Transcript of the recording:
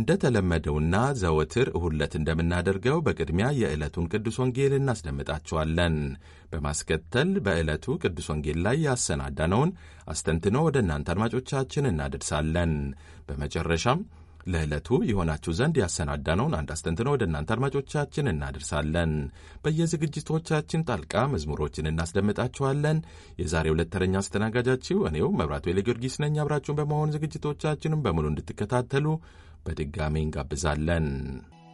እንደተለመደውና ዘወትር እሁድ ዕለት እንደምናደርገው በቅድሚያ የዕለቱን ቅዱስ ወንጌል እናስደምጣችኋለን። በማስከተል በዕለቱ ቅዱስ ወንጌል ላይ ያሰናዳነውን አስተንትኖ ወደ እናንተ አድማጮቻችን እናደርሳለን። በመጨረሻም ለዕለቱ የሆናችሁ ዘንድ ያሰናዳነውን አንድ አስተንትኖ ወደ እናንተ አድማጮቻችን እናደርሳለን። በየዝግጅቶቻችን ጣልቃ መዝሙሮችን እናስደምጣችኋለን። የዛሬ ሁለት ተረኛ አስተናጋጃችሁ እኔው መብራቱ ጊዮርጊስ ነኝ። አብራችሁን በመሆን ዝግጅቶቻችንም በሙሉ እንድትከታተሉ በድጋሚ እንጋብዛለን።